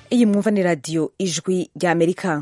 iyi mwumva ni radiyo ijwi ry'amerika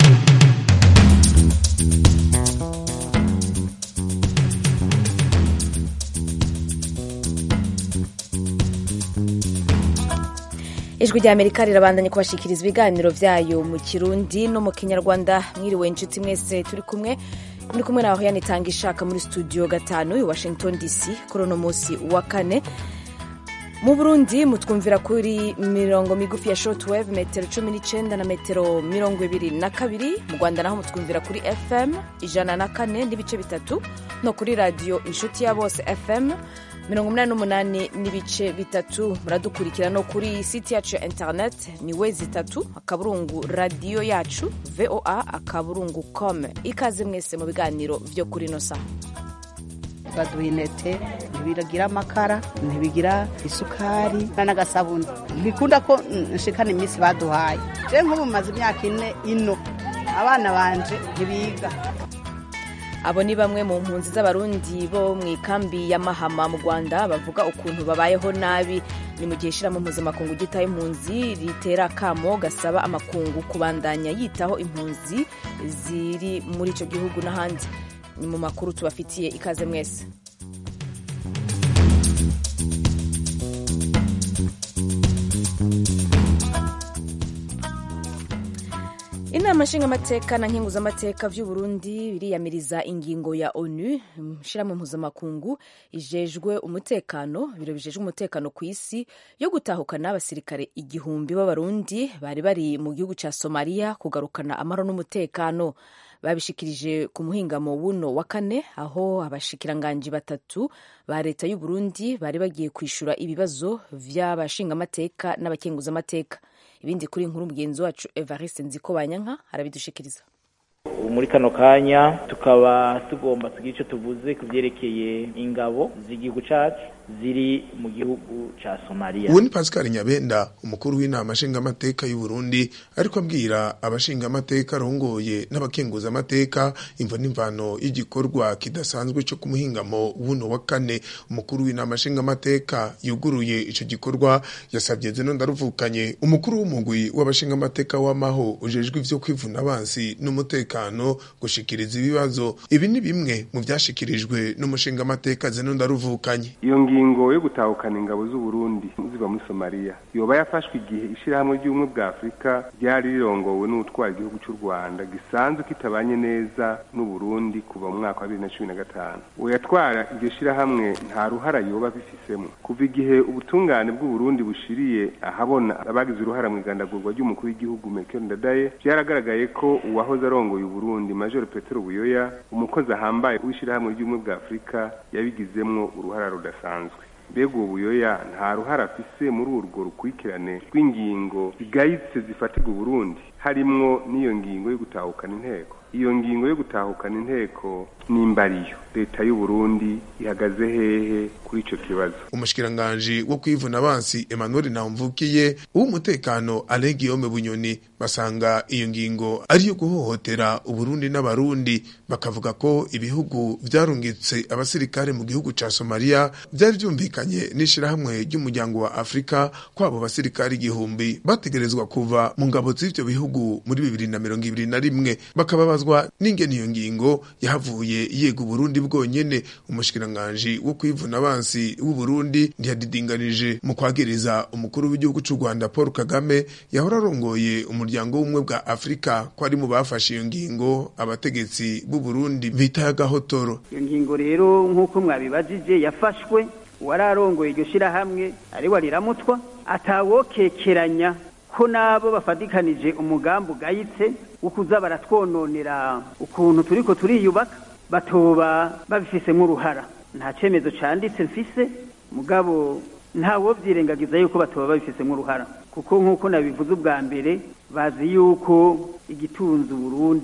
ijwi rya amerika rirabandanya kubashikiriza ibiganiro vyayo mu kirundi no mu kinyarwanda mwiriwe inshuti mwese turi kumwe muri kumwe naho yanitanga ishaka muri studio gatanu i washington dc kuri uno munsi wa kane mu burundi mutwumvira kuri mirongo migufi ya shortwave metero cumi n'icenda na metero mirongo ibiri na kabiri mu rwanda naho mutwumvira kuri fm ijana na kane n'ibice bitatu no kuri radiyo inshuti ya bose fm mirongo umunani n'umunani n'ibice bitatu muradukurikira no kuri siti yacu ya internet ni we zitatu akaburungu radiyo yacu voa akaburungu com ikaze mwese mu biganiro vyo kuri ino saha baduha intete ntibigira amakara ntibigira isukari n'agasabuni ntibikunda ko nshikana iminsi baduhaye je nk'ubu maze imyaka ine ino abana banje ntibiga abo ni bamwe mu mpunzi z'abarundi bo mu ikambi ya mahama mu rwanda bavuga ukuntu babayeho nabi ni mu gihe ishyiramo mpuzamakungu gitaho impunzi ritera akamo gasaba amakungu kubandanya yitaho impunzi ziri muri icyo gihugu n'ahandi ni mu makuru tubafitiye ikaze mwese inama nshingamateka na nkenguzamateka vy'uburundi biriyamiriza ingingo ya onu shirahamwe mpuzamakungu ijejwe umutekano biro bijejwe umutekano ku isi yo gutahukana abasirikare igihumbi b'abarundi bari bari mu gihugu ca somaliya kugarukana amahoro n'umutekano babishikirije ku muhingamo wuno wa kane aho abashikiranganji batatu ba leta y'uburundi bari bagiye kwishura ibibazo vy'abashingamateka n'abakenguzamateka ibindi kuri inkuru mugenzi wacu evariste nziko banyanka arabidushikiriza muri kano kanya tukaba tugomba tugira icyo tuvuze ku byerekeye ingabo z'igihugu cyacu ziri mu gihugu ca Somalia. Uwo ni Pascal Nyabenda umukuru w'inama nshingamateka y'u Burundi ariko abwira abashingamateka arongoye n'abakenguza amateka imvo n'imvano y'igikorwa kidasanzwe cyo kumuhingamo wuno wa kane umukuru w'inama nshingamateka yuguruye ico gikorwa yasabye zeno ndaruvukanye umukuru w'umugwi w'abashingamateka w'amaho ujejwe ivyo kwivuna abansi n'umutekano gushikiriza ibibazo ibi ni bimwe mu vyashikirijwe n'umushingamateka zeno ndaruvukanye ingingo yo gutahukana ingabo z'u Burundi ziba muri Somalia yoba yafashwe igihe ishirahamwe ry'ubumwe bwa Afurika ryari rirongowe n'utwara igihugu cy'u Rwanda gisanzwe kitabanye neza n'u Burundi kuva mu mwaka wa 2015 uwo yatwara iryo shirahamwe nta ruhara yoba bifisemo kuva igihe ubutungane bw'u Burundi bushiriye ahabona abagize uruhara mu igandagurwa ry'umukuru w'igihugu Melchior Ndadaye byaragaragaye ko uwahoze arongoye u Burundi Major Petero Buyoya umukozi ahambaye w'ishirahamwe ry'ubumwe bwa Afurika yabigizemwo uruhara rudasanzwe mbega uwo buyoya nta ruhara afise muri urwo rukurikirane rw'ingingo zigayitse zifatirwa uburundi harimwo n'iyo ngingo yo gutahukana inteko iyo ngingo yo gutahukana inteko nimbariyo leta y'u Burundi ihagaze hehe kuri ico kibazo umushikiranganji wo kwivuna abansi Emmanuel Nahumvukiye uw'umutekano Alain Guillaume Bunyoni basanga iyo ngingo ari yo guhohotera uburundi n'abarundi bakavuga ko ibihugu vyarungitse abasirikare mu gihugu ca Somalia vyari vyumvikanye n'ishirahamwe ry'umuryango wa Afrika kwabo basirikare igihumbi bategerezwa kuva mu ngabo z'ivyo bihugu muri bibiri na mirongo ibiri na rimwe bakababazwa n'ingene iyo ngingo yahavuye yega uburundi bwonyene umushikiranganji wo kwivuna abansi w'uburundi ntiyadidinganije mu kwagiriza umukuru w'igihugu c'u rwanda paul kagame yahora arongoye umuryango w'ubumwe bwa afurika ko ari mu bafashe iyo ngingo abategetsi b'uburundi bita y'agahotoro iyo ngingo rero nk'uko mwabibajije yafashwe uwari arongoye iryo shirahamwe ari wariramutwa atawokekeranya ko nabo bafatikanije umugambi ugayitse wo kuza baratwononera ukuntu turiko turiyubaka batoba babifisemo uruhara nta cyemezo cyanditse mfise mugabo ntawo byirengagiza yuko batoba babifisemo uruhara kuko nk'uko nabivuze ubwa mbere bazi yuko igitunze Burundi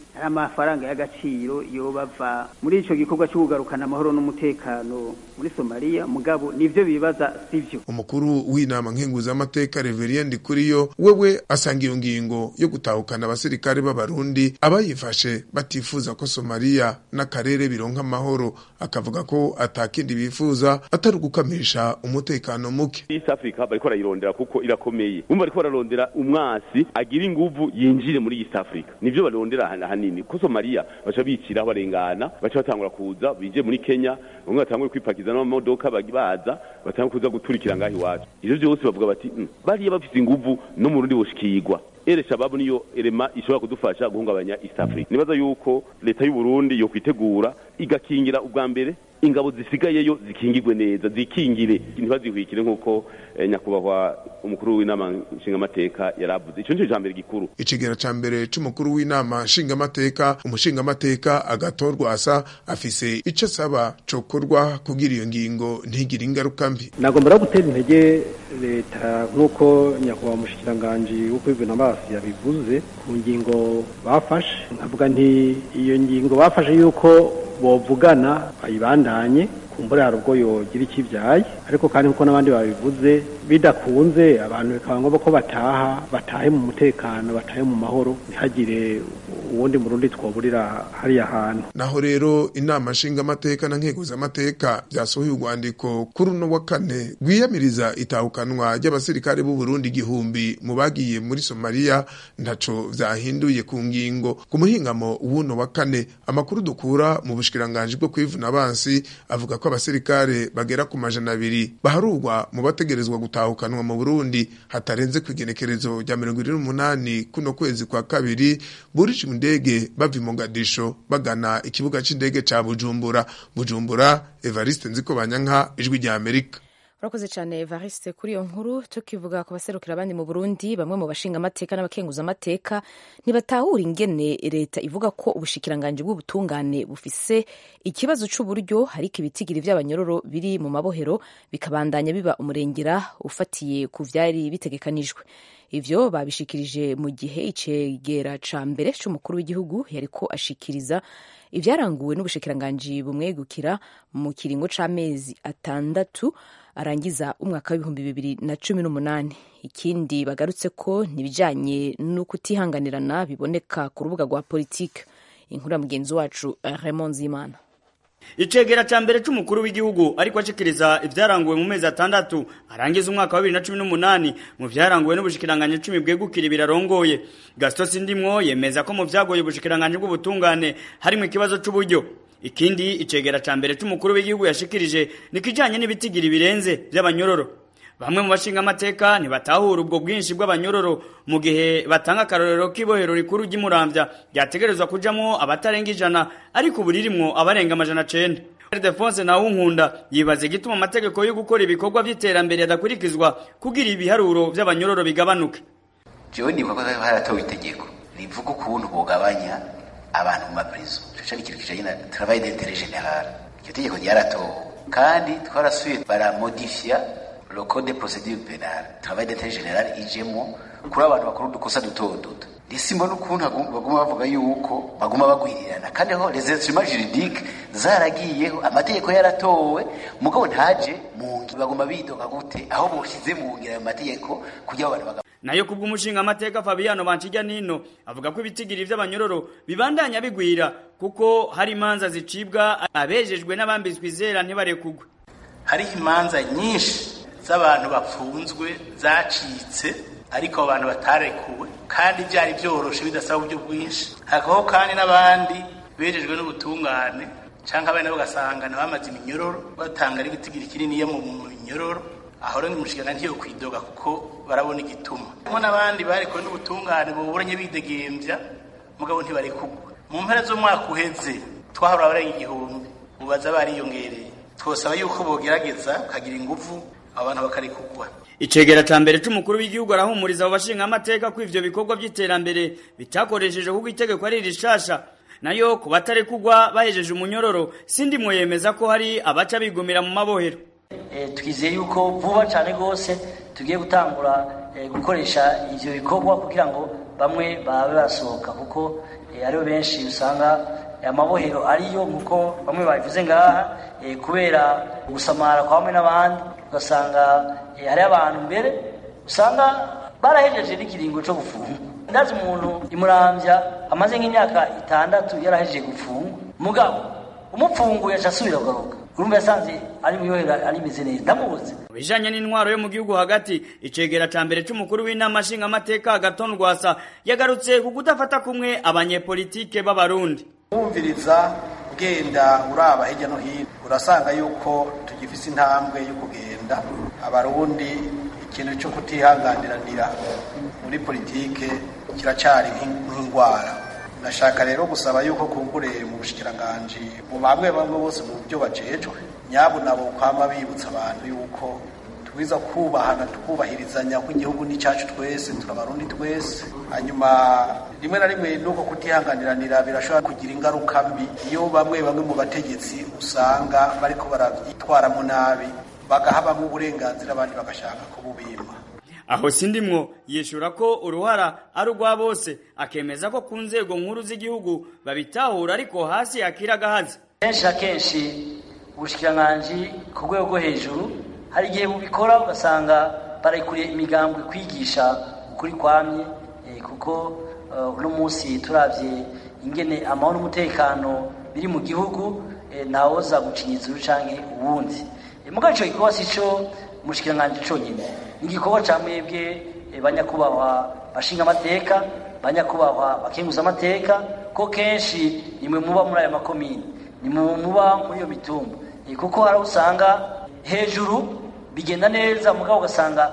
ari amafaranga y'agaciro yo bava muri ico gikorwa cyo kugarukana amahoro n'umutekano muri Somalia mugabo nivyo bibaza sivyo umukuru w'inama nkenguzamateka Reverien Ndikuriyo wewe asanga iyo ngingo yo gutahukana abasirikare b'abarundi abayifashe batifuza ko Somalia n'akarere bironka amahoro akavuga ko atakindi bifuza atari ugukamisha umutekano muke East Africa bariko barayirondera kuko irakomeye bumva bariko bararondera umwasi agira inguvu yinjire muri East Africa nivyo barondera hanini ko Somalia baca bicira barengana baca batangura kuza bije muri Kenya bamwe batangura kwipakiza n'amamodoka baza batangura kuza guturikira ngaho iwacu ivyo vyose bavuga bati mm, bariya bafise inguvu no mu rundi boshikirwa ere shababu niyo elema ishobora kudufasha guhungabanya East Africa nibaza yuko leta y'u Burundi yo kwitegura igakingira ubwa mbere ingabo zisigayeyo zikingirwe neza zikingire ntibazihwikire nk'uko eh, nyakubahwa umukuru w'inama nshingamateka yaravuze ico nico ijambere gikuru ikigera ca mbere c'umukuru w'inama nshingamateka umushingamateka agatorwa asa afise ico asaba cokorwa kugira iyo ngingo ntigire ingaruka mbi nagomba no gutera intege leta nk'uko nyakubahwa umushikiranganji wo kwivuna amaso yabivuze ku ngingo bafashe nkavuga nti iyo ngingo bafashe yuko bovugana bayibandanye kumbura hari ubwo yogira ikibyaye ariko kandi nkuko n'abandi babivuze bidakunze abantu bikaba ngombwa ko bataha batahe mu mutekano batahe mu mahoro ntihagire uwundi murundi twoburira hariya hantu naho rero inama nshingamateka na nkeguzamateka byasohoye urwandiko kuri uno wa kane rwiyamiriza itahukanwa ry'abasirikare b'u Burundi igihumbi mu bagiye muri Somalia ntaco vyahinduye ku ngingo ku muhingamo w'uno wa kane amakuru dukura mu bushikiranganje bwo kwivuna abansi avuga ko abasirikare bagera ku majana abiri baharurwa mu bategerezwa gutahukanwa mu Burundi hatarenze ku igenekerezo rya mirongo ine n'umunani kuno kwezi kwa kabiri burije indege bava i Mogadisho bagana ikibuga c'indege ca Bujumbura Bujumbura Evariste Nziko Banyanka ijwi rya Amerika urakoze cyane Evariste kuri iyo nkuru tukivuga ku baserukira abandi mu Burundi bamwe mu bashinga amateka n'abakenguza amateka ntibatahura ingene leta ivuga ko ubushikiranganje bw'ubutungane bufise ikibazo c'uburyo hariko ibitigiri vy'abanyororo biri mu mabohero bikabandanya biba umurengera ufatiye ku vyari bitegekanijwe ivyo babishikirije mu gihe icegera ca mbere c'umukuru w'igihugu yariko ashikiriza ivyaranguwe n'ubushikiranganji bumwegukira mu kiringo c'amezi atandatu arangiza umwaka w'ibihumbi bibiri na cumi n'umunani ikindi bagarutse ko ntibijanye no kutihanganirana biboneka ku rubuga rwa politike inkuru ya mugenzi wacu Raymond Zimana icegera ca mbere c'umukuru w'igihugu ariko ashikiriza ivyaranguwe mu mezi atandatu arangiza umwaka wa 2018 mu vyaranguwe n'ubushikiranganje cumi bwegukira birarongoye Gaston Sindimwo yemeza ko mu vyagoye ubushikiranganje bw'ubutungane harimo ikibazo c'uburyo ikindi icegera ca mbere c'umukuru w'igihugu yashikirije nikijanye n'ibitigiri birenze vy'abanyororo bamwe mu bashinga amateka ntibatahura ubwo bwinshi bw'abanyororo mu gihe batanga akarorero k'ibohero rikuru ry'umuramvya ryategerezwa kujamwo abatarenga ijana ariko ubu ririmwo abarenga amajana cenda Ildefonse Nawunkunda yibaza igituma amategeko yo gukora ibikorwa vy'iterambere adakurikizwa kugira ibiharuro vy'abanyororo bigabanuke jewe nibuka ko haratowe itegeko rivuga ukuntu bogabanya abantu mu maprizo ico ni ikintu kijanye na travail d'intérêt général iryo tegeko ryaratowe kandi twarasuye baramodifia le code de procédure pénale travail d'intérêt général ijemo kuri abantu bakora udukosa duto duto risimbo n'ukuntu baguma bavuga yuko baguma bagwirirana kandi aho les instruments juridiques zaragiyeho amategeko yaratowe mugabo ntaje mu ngi baguma bidoga gute aho boshize mu ngira ayo mategeko kugira abantu baga nayo kubw'umushinga amateka Fabiano Banchijya nino avuga ko ibitigiri vy'abanyororo bibandanya bigwira kuko hari imanza zicibwa abejejwe n'abambitswe izera ntibarekugwe hariho imanza nyinshi z'abantu bapfunzwe zacitse ariko abantu batarekuwe kandi byari byoroshe bidasaba uburyo bwinshi hakabaho kandi n'abandi bejejwe n'ubutungane cyangwa abana bagasanga bamaze iminyororo batanga n'igitigiri kinini mu minyororo aho rero umushinga ntiyo kwidoga kuko barabona igituma harimo n'abandi barekuwe n'ubutungane buburanye bidegembya mugabo ntibarekugwe mu mpera z'umwaka uheze twahora abarenga igihumbi ubaza bariyongereye twosaba yuko bogerageza bakagira ingufu abantu bakarekugwa icegera ca mbere c'umukuru w'igihugu arahumuriza abo bashinga amateka ko ivyo bikorwa vy'iterambere bitakoresheje kuko itegeko ari rishasha nayo ku batarekugwa bahejeje umunyororo sindi yemeza ko hari abaca bigumira mu mabohero twizeye yuko vuba cyane rwose tugiye gutangura gukoresha ivyo bikorwa kugira ngo bamwe babe basohoka kuko eh, aribo benshi usanga amabohero ariyo nk'uko bamwe babivuze ngaha eh, kubera gusamara kwa bamwe n'abandi ugasanga eh, hariho abantu mbere usanga barahejeje n'ikiringo cyo gufunga ndazi umuntu imurambya amaze nk'imyaka itandatu yarahejeje gufungwa mugabo umupfunguye aca asubira kugaruka urumva yasanze ari mu yohera arimeze neza ndamubuze mu bijanye n'intwaro yo mu gihugu hagati icegera ca mbere c'umukuru w'inama nshingamateka agaton rwasa yagarutse ku kudafata kumwe abanyepolitike b'abarundi wumviriza ugenda uraba hirya no hino urasanga yuko tugifise intambwe yo kugenda abarundi ikintu cyo kutihanganiranira muri politike kiracyari nk'indwara nashaka rero gusaba yuko kumbure mu bushikiranganji mu bamwe bamwe bose mu byo bajejwe nyabo nabo kwama bibutsa abantu yuko twiza kubahana tukubahirizanya ko igihugu ni cyacu twese turabarundi twese hanyuma rimwe na rimwe nuko kutihanganiranira birashobora kugira ingaruka mbi iyo bamwe bamwe mu bategetsi usanga bariko baravyitwaramo nabi bagahabamwo uburenganzira abandi bagashaka kububima aho sindimwo yishura ko uruhara ari urwa bose akemeza ko ku nzego nkuru z'igihugu babitahura ariko hasi yakira agahazi kenshi na kenshi ubushikiranganji ku rwego rwo hejuru hari igihe bubikora ugasanga barayikuriye imigambwe kwigisha ukuri kwamye eh, kuko eh, uno munsi turavye ingene amahoro n'umutekano biri mu gihugu eh, ntawoza gucinyiza uyu canke uwundi Eh, mugabo ico gikorwa sico umushikiranganji conyine ni igikorwa ca mwebwe eh, banyakubahwa bashinga amateka banyakubahwa bakenguza amateka ko kenshi nimwe muba muri aya makomini nimwe muba muri iyo mitumba Eh, kuko hari aho usanga hejuru bigenda neza mugabo ugasanga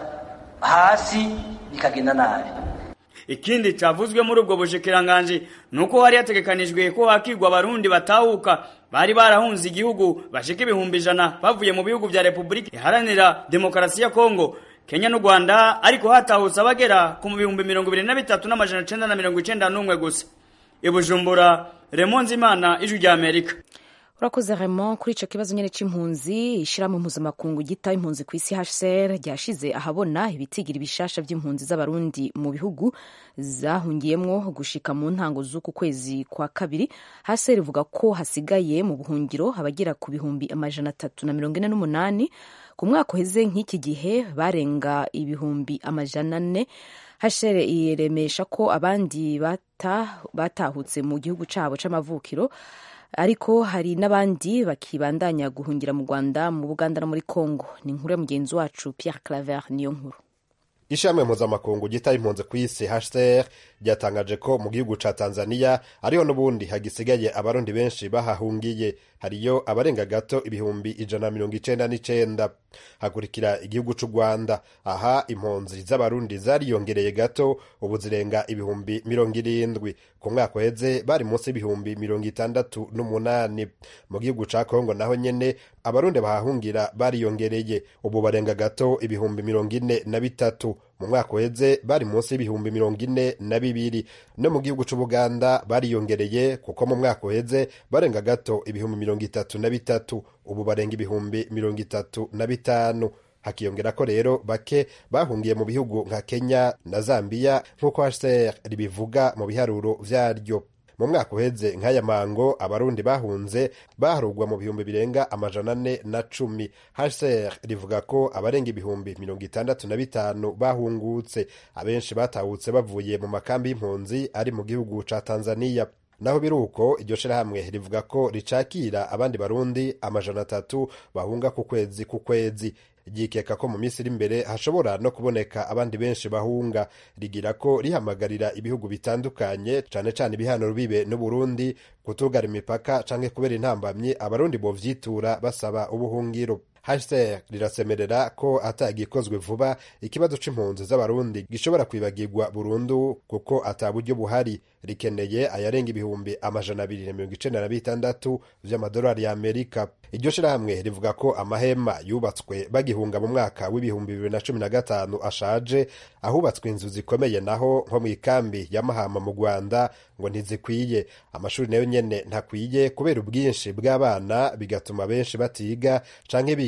hasi bikagenda nabi ikindi cavuzwe muri ubwo bushikiranganji nuko hari hategekanijwe ko hakigwa abarundi batahuka bari barahunze igihugu bashika ibihumbi ijana bavuye mu bihugu vya repubulika iharanira demokarasi ya kongo kenya n'u rwanda ariko hatahutse abagera ku mu bihumbi mirongo ibiri na bitatu n'amajana icenda na mirongo icenda n'umwe gusa ibujumbura remonzi imana ijwi rya amerika urakoze Raymond kuri icyo kibazo nyine cy'impunzi ishyirahamwe mpuzamakungu gita impunzi ku isi hcr ryashize ahabona ibitigira ibishasha by'impunzi z'abarundi mu bihugu zahungiyemwo gushika mu ntango z'uku kwezi kwa kabiri hcr ivuga ko hasigaye mu buhungiro abagera ku bihumbi amajana atatu na mirongo ine n'umunani ku mwaka uheze nk'iki gihe barenga ibihumbi amajana ane hcr iremesha ko abandi bata, batahutse mu gihugu cyabo c'amavukiro ariko hari n'abandi bakibandanya guhungira mu rwanda mu buganda no muri congo ni inkuru ya mugenzi wacu pierre claver niyo nkuru ishami mpuzamakungu gita impunzi ku isi hcr ryatangaje ko mu gihugu ca tanzania ariho n'ubundi hagisigaye abarundi benshi bahahungiye hariyo abarenga gato ibihumbi ijana na mirongo icenda n'icenda hakurikira igihugu c'u rwanda aha impunzi z'abarundi zariyongereye gato ubu zirenga ibihumbi mirongo irindwi ku mwaka uheze bari munsi y'ibihumbi mirongo itandatu n'umunani mu gihugu ca kongo naho nyene abarundi bahahungira bariyongereye ubu barenga gato ibihumbi mirongo ine na bitatu mu mwaka uheze bari munsi y'ibihumbi mirongo ine na bibiri no mu gihugu c'ubuganda bariyongereye kuko mu mwaka uheze barenga gato ibihumbi mirongo itatu na bitatu ubu barenga ibihumbi mirongo itatu na bitanu hakiyongera ko rero bake bahungiye mu bihugu nka kenya na zambiya nk'uko hcr ribivuga mu biharuro vyaryo mu mwaka uheze nk'aya mango abarundi bahunze baharugwa mu bihumbi birenga amajana ane na cumi hcr rivuga ko abarenga ibihumbi mirongo itandatu na bitanu bahungutse abenshi batahutse bavuye mu makambi y'impunzi ari mu gihugu ca tanzaniya naho biri uko iryo shirahamwe rivuga ko ricakira abandi barundi amajana atatu bahunga ku kwezi ku kwezi ryikeka ko mu minsi iri imbere hashobora no kuboneka abandi benshi bahunga rigira ko rihamagarira ibihugu bitandukanye cane cane ibihano bibe n'uburundi kutugara imipaka canke kubera intambamyi abarundi bovyitura basaba ubuhungiro hcr rirasemerera ko atagikozwe vuba ikibazo c'impunzi z'abarundi gishobora kwibagirwa burundu kuko ata buryo buhari rikeneye ayarenga ibihumbi amajana abiri na mirongo icenda na bitandatu vy'amadolari ya amerika iryo shirahamwe rivuga ko amahema yubatswe bagihunga mu mwaka w'ibihumbi bibiri na cumi na gatanu ashaje ahubatswe inzu zikomeye naho nko mu ikambi ya mahama mu rwanda ngo ntizikwiye amashuri nayo nyene ntakwiye kubera ubwinshi bw'abana bigatuma benshi batiga canke biga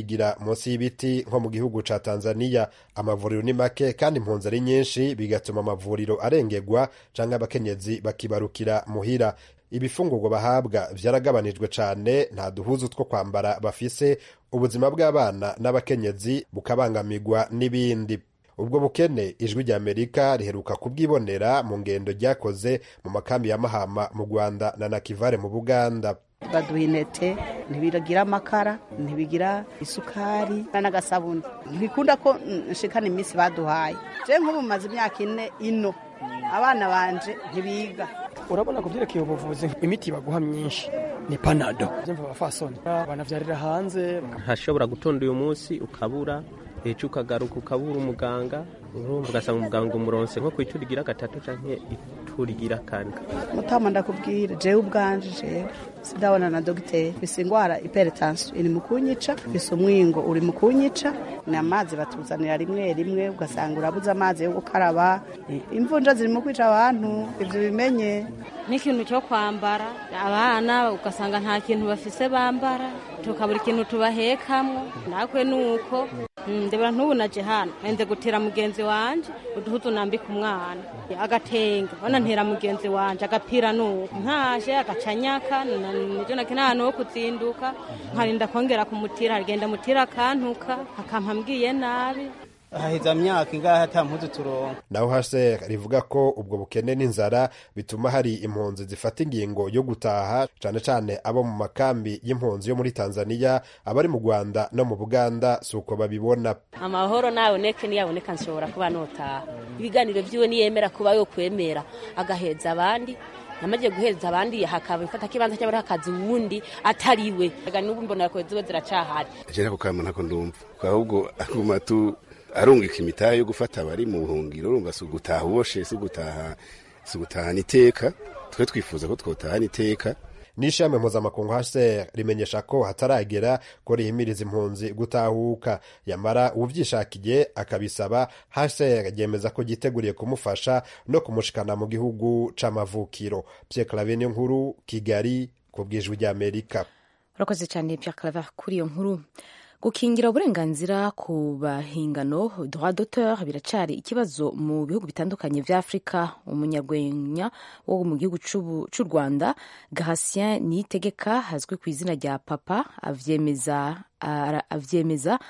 bigira munsi y'ibiti nko mu gihugu ca tanzaniya amavuriro ni make kandi impunzi ari nyinshi bigatuma amavuriro arengerwa canke abakenyezi bakibarukira muhira ibifungurwa bahabwa vyaragabanijwe cane nta duhuzu two kwambara bafise ubuzima bw'abana n'abakenyezi bukabangamirwa n'ibindi ubwo bukene ijwi rya amerika riheruka kubwibonera mu ngendo ryakoze mu makambi ya mahama mu rwanda na nakivare mu buganda baduha intete ntibigira amakara ntibigira isukari n'agasabuni ntibikunda ko nshikana iminsi baduhaye je nk'ubu maze imyaka ine ino abana banje ntibiga urabona ku byerekeye ubuvuzi imiti baguha myinshi ni panado byumva abafasoni banavyarira hanze ntashobora gutonda uyu munsi ukabura ejo ukagaruka ukabura umuganga urumva ugasanga umuganga umuronse nko ku ituri rigira gatatu canke ituri rigira kane mutama ndakubwira jewe ubwanje jewe sidabona na dogiteri bise ingwara hypertension iri mu kunyica bise umwingo uri mu kunyica ni amazi batuzanira rimwe rimwe ugasanga urabuze amazi yo gukaraba imvunja ziri mu kwica abantu ivyo bimenye n'ikintu cyo kwambara abana ugasanga nta kintu bafise bambara tukabura ikintu tubahekamwo nakwe nuko ndebera ntubu naje hano nze gutera mugenzi wanje uduhuzu nambika umwana agatenge bana ntera mugenzi wanje agapira nuko nkaje agacanyaka nivyo nakena ahantu ho kuzinduka nkarinda kongera kumutira agenda mutira akantuka akampa mbwiye nabi haheza myaka ingahe ata mpuzu turonka naho hase rivuga ko ubwo bukene n'inzara bituma hari impunzi zifata ingingo yo gutaha cane cane abo mu makambi y'impunzi yo muri tanzaniya abari mu rwanda no mu buganda si uko babibona amahoro naboneke niyaboneka nshobora kuba notaha ibiganiro vyiwe niyemera kuba yo kwemera agaheza abandi namaze guhereza abandi hakaba ifata kibanza cy'abari hakazi uwundi atariwe ega n'ubu mbona ko ziba ziracahari jera kukama ntako ndumva ahubwo aguma tu arungika imitahe yo gufata abari mu buhungiro urumva si ugutaha uboshe si ugutaha si ugutahana iteka twe twifuza ko twotahana iteka n'ishami mpuzamakungu hcr rimenyesha ko hataragera ko rihimiriza impunzi gutahuka yamara uvyishakiye akabisaba hcr ryemeza ko ryiteguriye kumufasha no kumushikana mu gihugu c'amavukiro pierre clave niyo nkuru kigali ku bwijwi ry'amerika urakoze cyane pierre clave kuri iyo nkuru gukingira uburenganzira ku bahingano droit d'auteur biracari ikibazo mu bihugu bitandukanye vya afurika umunyarwenya wo mu gihugu c'u rwanda gahasien niyitegeka azwi ku izina rya papa avyemeza avyemeza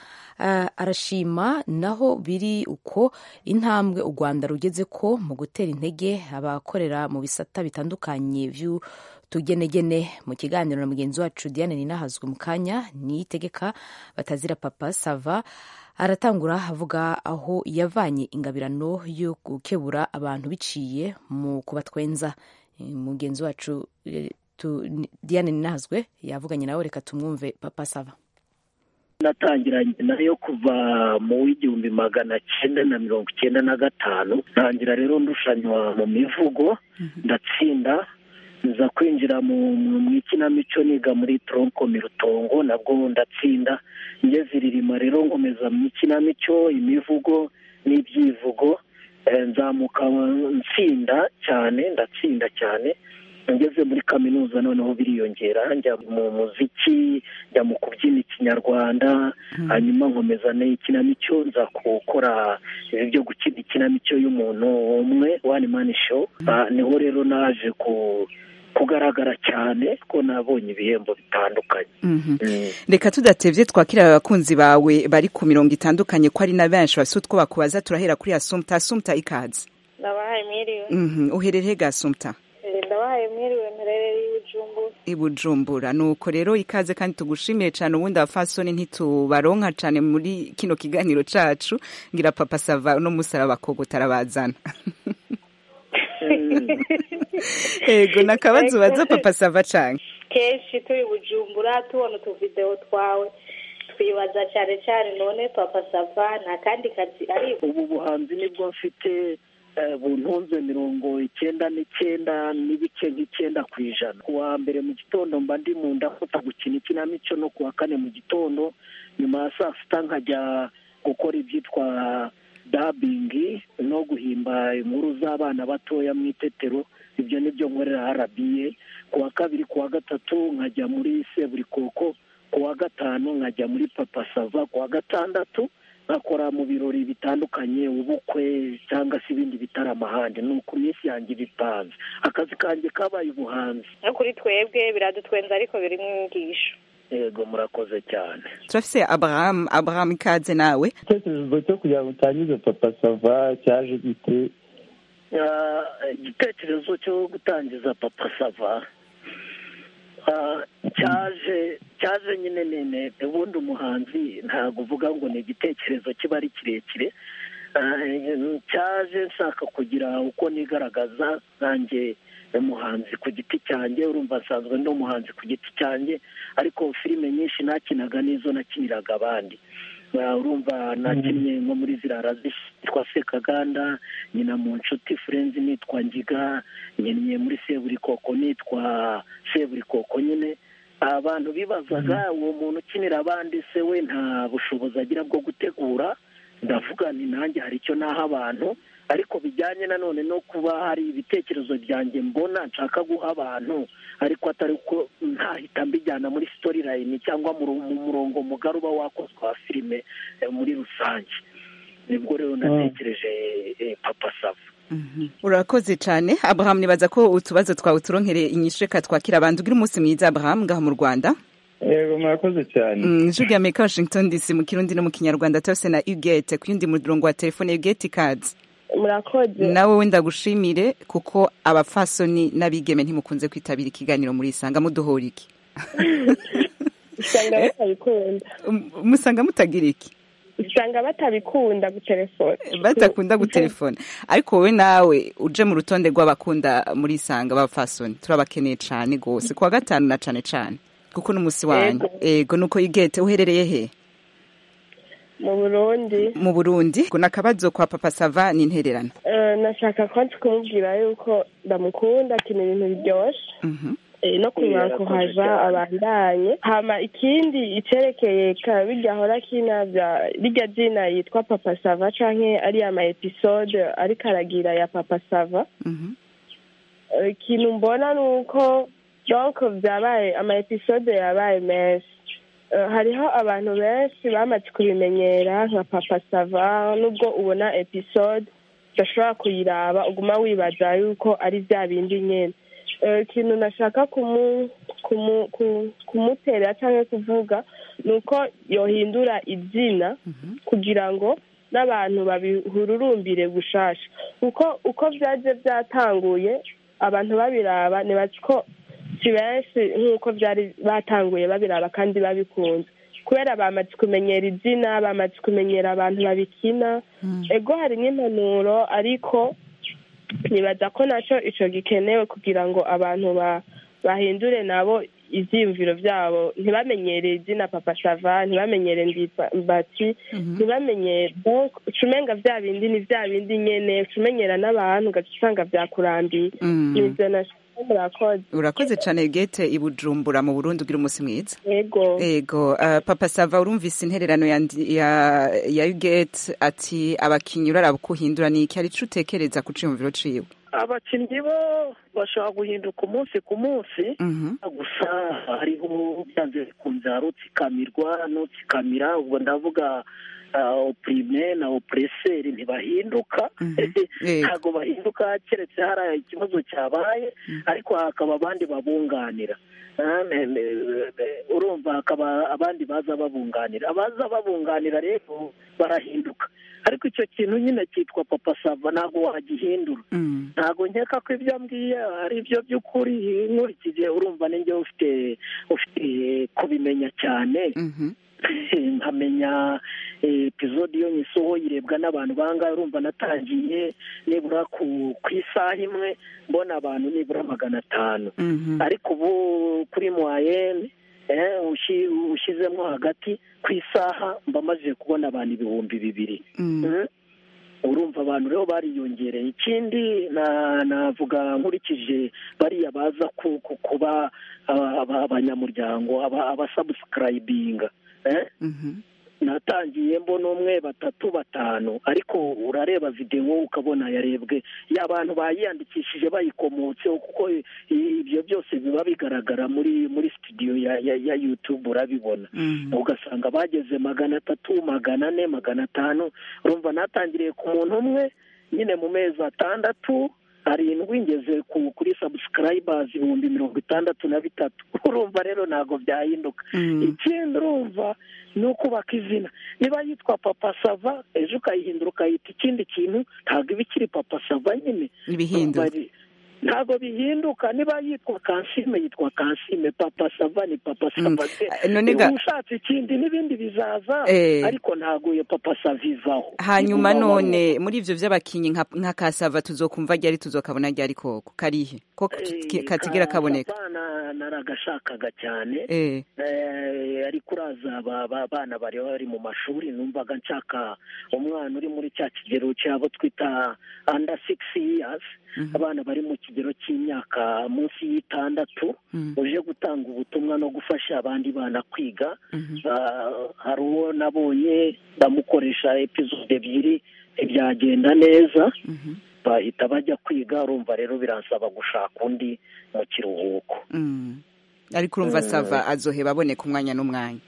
arashima naho biri uko intambwe u rwanda rugeze ko mu gutera intege abakorera mu bisata bitandukanye tugenegene mu kiganiro na mugenzi wacu diane ninahazwe mu kanya niyitegeka batazira papa sava aratangura avuga aho yavanye ingabirano yo gukebura abantu biciye mu kubatwenza mugenzi wacu diane ninahazwe yavuganye nawe reka tumwumve papa sava natangiranye nayo kuva mu w'igihumbi magana cyenda na mirongo icyenda na gatanu ntangira rero ndushanywa mu mivugo ndatsinda nza kwinjira mu ikinamico niga muri tronkomi rutongo nabwo ndatsinda ngeze iririma rero nkomeza mu ikinamico imivugo n'ibyivugo nzamuka nsinda cyane ndatsinda cyane ngeze muri kaminuza noneho biriyongera njya mu muziki njya mu kubyina ikinyarwanda hanyuma nkomeza n'ikinamico nza gukora ibi byo gukina ikinamico y'umuntu umwe wani mani show niho rero naje ku kugaragara cyane ko nabonye ibihembo bitandukanye reka tudatebye twakira abakunzi bawe bari ku mirongo itandukanye ko ari na benshi bafite utwo bakubaza turahera kuri asumta asumta ikaze ndabahaye mwiriwe uherereye ga asumta ndabahaye mwiriwe mperereye ibujumbura ibujumbura nuko rero ikaze kandi tugushimiye cyane ubundi abafasoni ntitubaronka cyane muri kino kiganiro cacu ngira papa sava uno musaraba kogo tarabazana ego nakabazo baza papa sava canke kenshi turi bujumbura tubona utuvideo twawe twibaza cyane cyane none papa sava nta kandi kazi ari ubu buhanzi nibwo mfite buntunze mirongo icyenda n'icyenda n'ibice nk'icyenda ku ijana ku wa mbere mu gitondo mba ndi mu ndafata gukina ikinamico no ku wa kane mu gitondo nyuma ya saa sita nkajya gukora ibyitwa dabingi no guhimba inkuru z'abana batoya mu itetero ibyo nibyo nkorera arabiye ku wa kabiri ku wa gatatu nkajya muri seburikoko ku wa gatanu nkajya muri papa sava ku wa gatandatu nkakora mu birori bitandukanye ubukwe cyangwa se ibindi bitaramo ahandi ni uku minsi yanjye bipanze akazi kanjye kabaye ubuhanzi no kuri twebwe biradutwenza ariko birimo inyigisho yego murakoze cyane turafise abraham abraham ikaze nawe igitekerezo cyo kugira ngo utangize papa sava cyaje gite Ah, igitekerezo cyo gutangiza papa sava ah, cyaje cyaje nyine nene ubundi umuhanzi ntabwo uvuga ngo ni igitekerezo kiba ari kirekire Ah, cyaje nshaka kugira uko nigaragaza nanjye umuhanzi ku giti cyanjye urumva nsanzwe ndi umuhanzi ku giti cyanjye ariko filime nyinshi nakinaga n'izo nakiniraga abandi Ah, urumva nakinnye nko muri zirara zitwa sekaganda nyina mu nshuti furenzi nitwa ngiga nkinnye muri seburikoko nitwa seburikoko nyine abantu bibazaga uwo muntu ukinira abandi se we nta bushobozi agira bwo gutegura ndavuga ni nanjye hari icyo naha abantu ariko bijyanye nanone no kuba hari ibitekerezo byanjye mbona nshaka guha abantu ariko atari ko ntahita mbijyana muri storyline cyangwa mu ru- mu murongo mugari uba wakozwe wa filime eh, muri rusange nibwo rero natekereje eh, papa sava urakoze cyane abraham nibaza ko utubazo twawe turonkereye inyishu reka twakira abantu ugira umunsi mwiza abraham ngaha mu rwanda yego murakoze cyane Mm, ijwi rya amerika washington dc mu kirundi no mu kinyarwanda turafise na ugate ku yundi murongo wa telefone ugate ikaze murakoze nawe wenda gushimire kuko abapfasoni n'abigeme ntimukunze kwitabira ikiganiro muri isanga muduhora iki usanga batabikunda musanga mutagira iki usanga batabikunda gutelefona batakunda gutelefona ariko wowe nawe uje mu rutonde rw'abakunda muri isanga b'abapfasoni turabakeneye cyane rwose ku wa gatanu na cane cane kuko n'umunsi wanyu ego nuko igete uherereye he mu burundi mu burundi ngo nakabazo kwa papa sava ni intererano Eh, nashaka kwanza kumubwira yuko ndamukunda akina ibintu biryoshe Eh, no kumwakuhaja abandanye hama ikindi icerekeye ka birya ahora kina bya rirya zina yitwa papa sava canke ariya ma episode ariko aragira ya papa sava Eh, ikintu mbona ni uko donc byabaye ama episode yabaye menshi Eh, hariho abantu benshi bamaze kubimenyera nka papa sava nubwo ubona episode udashobora kuyiraba uguma wibaza yuko ari bya bindi nyine Eh, ikintu nashaka kumu kumu ku- kumutera cyangwa kuvuga ni uko yohindura izina kugira ngo n'abantu babihururumbire gushasha kuko uko byaje byatanguye abantu babiraba nibaza ko si benshi nk'uko byari batanguye babiraba kandi babikunze kubera bamaze kumenyera izina bamaze kumenyera abantu babikina ego hari n'impanuro ariko nibaza ko nacyo icyo gikenewe kugira ngo abantu ba- bahindure nabo ibyiyumviro byabo ntibamenyere izina papa sava ntibamenyere ndimbati ntibamenyere donc ucumenga bya bindi ni bya bindi nyene ucumenyera n'abantu ugaca usanga byakurambiye Mm. nivyo nashaka murakoze urakoze cyane gete i bujumbura mu burundi ugira umunsi mwiza ego ego uh, papa sava urumvise intererano ya, ndi- ya, ya ugate ati abakinyi uraraba uko uhindura ni iki hari ico utekereza ku ciyumviro ciwe abakinnyi bo bashobora guhinduka umunsi ku munsi gusa hariho byanze bikunze hari utsikamirwa n'utsikamira ubwo ndavuga opurime na opureseri ntibahinduka ntabwo bahinduka keretse hari ikibazo cyabaye ariko hakaba abandi babunganira Ah, ne- ne- ne- urumva hakaba abandi baza babunganira abaza babunganira rero barahinduka ariko icyo kintu nyine cyitwa papa sava ntabwo wagihindura ntabwo nkeka ko ibyo mbwiye ari byo by'ukuri nkurikije urumva ninjye ufite ufite kubimenya cyane nkamenya epizode iyo nyisohoye irebwa n'abantu bangahe urumva natangiye nibura ku ku isaha imwe mbona abantu nibura magana atanu ariko ubu kuri mwayene eh, ushi- ushyizemo hagati ku isaha mba maze kubona abantu ibihumbi bibiri Mhm. urumva abantu rero bariyongereye ikindi na- navuga nkurikije bariya baza ku- ku- kuba aba- aba- abanyamuryango aba- abasabusikarayibinga eh? natangiye mbona umwe batatu batanu ariko urareba videwo ukabona yarebwe y'abantu bayiyandikishije bayikomotseho kuko i- ibyo byose biba bigaragara muri muri studio ya, ya, ya youtube urabibona ugasanga bageze magana atatu magana ane magana atanu urumva natangiriye ku muntu umwe nyine mu mezi atandatu arindwi ngeze ku kuri subscribers ibihumbi mirongo itandatu na bitatu urumva rero ntabwo byahinduka ikindi urumva ni ukubaka izina niba yitwa papa sava ejo ukayihindura ukayita ikindi kintu ntabwo iba ikiri papa sava nyine Ibihinduka. Urumva ari- ntabwo bihinduka niba yitwa kansime yitwa kansime papa sava ni papa sava Eh, none ga- ushatse ikindi n'ibindi bizaza Eh. ariko ntabwo iyo papa sava ivaho hanyuma Igumaho. none muri ivyo vy'abakinyi nka nka kasava tuzokumva ryari tuzokabona ryari koko karihe ko ki- katigera kaboneka abana naragashakaga cyane Eh. Eh, ariko uraza aba aba bana bari bari mu mashuri numvaga nshaka umwana uri muri cya kigero cyabo twita under six years abana bari mu kigero cy'imyaka munsi y'itandatu uje gutanga ubutumwa no gufasha abandi bana kwiga Ah, hari uwo nabonye ndamukoresha episode ebyiri ntibyagenda neza bahita bajya kwiga urumva rero biransaba gushaka undi mu kiruhuko Mm. ariko urumva Mm. sava azoheba aboneka umwanya n'umwanya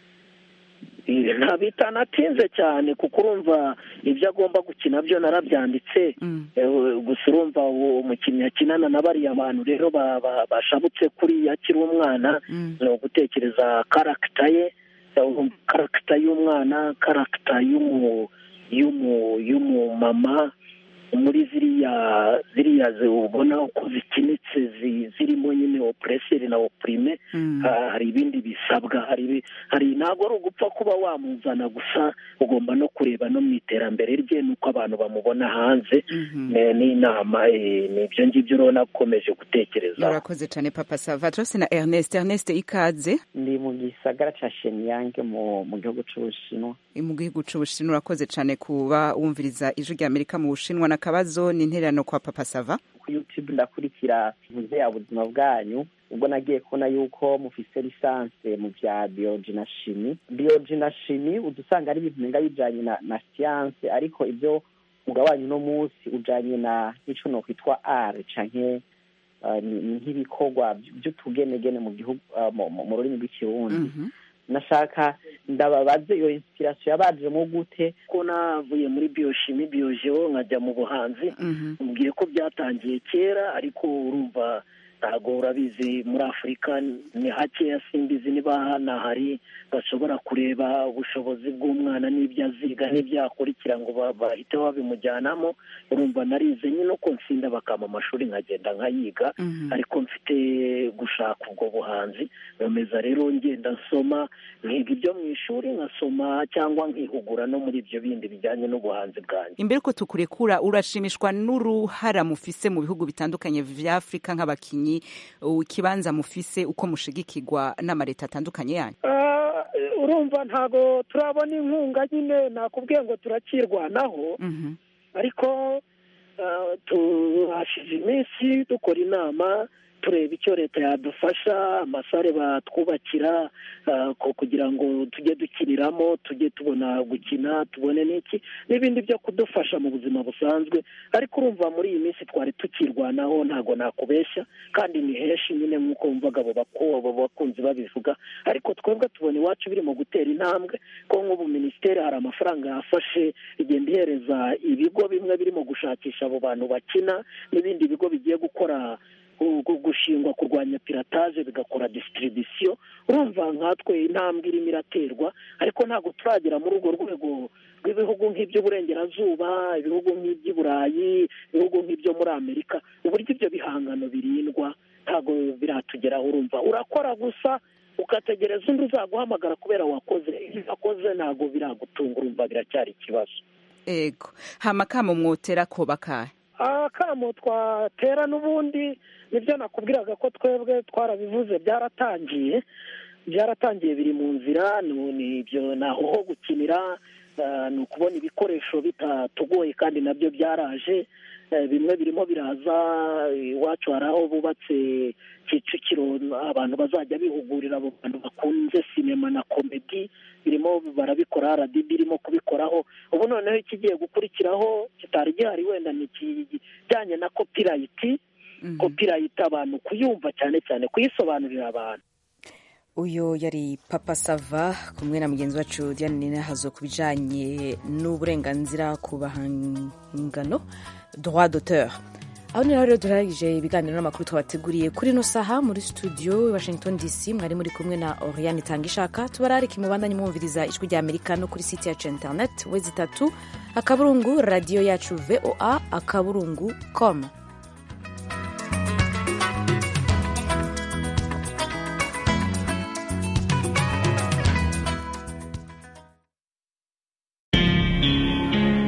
Eh, nta bitanatinze cyane kuko urumva ibyo agomba gukina byo narabyanditse Eh, gusa urumva uwo umukinnyi akinana na bariya bantu rero ba- ba- bashabutse kuri akiri umwana ni ugutekereza karagita ye eh, karagita y'umwana karagita y'umu y'umu y'umumama muri ziriya ziriya zi- ubona uko zikinitse zi- zirimo nyine opureseri na opurime ha- hari ibindi bisabwa hari ibi- hari ntabwo ari ugupfa kuba wamuzana gusa ugomba no kureba no mu iterambere rye n'uko abantu bamubona hanze Ne- n'inama eh, ni ibyo ngibyo urabona ukomeje gutekereza urakoze cyane papa sava turose na ernest ernest ikaze ndi mu gisagara ca Shenyang mu mu gihugu c'Ubushinwa mu gihugu c'ubushinwa urakoze cyane kuba wumviriza ijwi rya amerika mu bushinwa n'akabazo n'intererano kwa papa sava ku YouTube ndakurikira muze ya buzima bwanyu ubwo nagiye kubona yuko mufise lisanse mu vya biology na chimie biology na chimie udusanga ari ibintu menga bijanye na, na science ariko ibyo mugabanyu no munsi ujanye na ico no kwitwa art canke uh, ni- ni nk'ibikorwa vy'utugenegene mu gihugu uh, mu- mu mu rurimi rw'ikirundi nashaka ndababaze iyo inspiration yabajemo gute ko navuye muri bioshimi biogeo nkajya mu buhanzi mubwiye ko byatangiye kera ariko urumva ntabwo urabizi muri afurika ni hakeya simbizi niba hanahari bashobora kureba ubushobozi bw'umwana n'ibyo aziga n'ibyo yakurikira ngo ba- bahite babimujyanamo urumva narize nyine uko nsinda bakama amashuri nkagenda nkayiga ariko mfite gushaka ubwo buhanzi nkomeza rero ngenda nsoma nkiga ibyo mu ishuri nkasoma cyangwa nkihugura no muri ibyo bindi bijyanye n'ubuhanzi bwanjye imbere ko tukurekura urashimishwa n'uruhara mufise mu bihugu bitandukanye vya afurika nk'abakinyi uh, ikibanza mufise uko mushigikirwa n'amaleta atandukanye yanyu Ah, urumva ntabwo turabona inkunga nyine nakubwiye ngo turakirwanaho ariko ah, tuhashize iminsi dukora inama tureba icyo leta yadufasha amasare batwubakira ah, ko- kugira ngo tujye dukiniramo tujye tubona gukina tubone n'iki n'ibindi byo kudufasha mu buzima busanzwe ariko urumva muri iyi minsi twari tukirwanaho ntabwo nakubeshya kandi ni henshi nyine nk'uko wumvaga abo baku- abo bakunzi babivuga ariko twebwe tubona iwacu biri mu gutera intambwe ko nk'ubu minisiteri hari amafaranga yafashe igenda ihereza ibigo bimwe birimo gushakisha abo bantu bakina n'ibindi bigo bigiye gukora gu- gu- gushingwa kurwanya pirataje bigakora distribution urumva nkatwe intambwe irimo iraterwa ariko ntabwo turagera muri urwo rwego rw'ibihugu nk'iby'uburengerazuba ibihugu nk'iby'i burayi ibihugu nk'ibyo muri amerika uburyo ibyo bihangano birindwa ntabwo biratugeraho urumva urakora gusa ugategereza undi uzaguhamagara kubera wakoze iyo wakoze ntabwo biragutunga urumva biracyari ikibazo ego hama kamo mwotera ko bakahe akamo twatera n'ubundi nibyo nakubwiraga ko twebwe twarabivuze byaratangiye byaratangiye biri mu nzira ni ni ibyo naho ho gukinira ni ukubona ibikoresho bitatugoye kandi nabyo byaraje bimwe birimo biraza iwacu hari aho bubatse kicukiro abantu bazajya bihugurira abo bantu bakunze sinema na komedi birimo barabikora rdb irimo kubikoraho ubu noneho ikigiye gukurikiraho kitari gihari wenda ni ikijyanye na kopirayiti kopirayiti abantu kuyumva cyane cyane kuyisobanurira abantu uyu yari papa sava kumwe na mugenzi wacu diane ninahazo ku bijyanye n'uburenganzira ku bahangano droit d'auteur aho ni rero durangije ibiganiro n'amakuru twabateguriye kuri ino saha muri studio washington dc mwari muri kumwe na oriane tangishaka tubararike mubandanye mwumviriza ijwi rya amerika no kuri site yacu internet we zitatu akaburungu radiyo yacu voa akaburungu com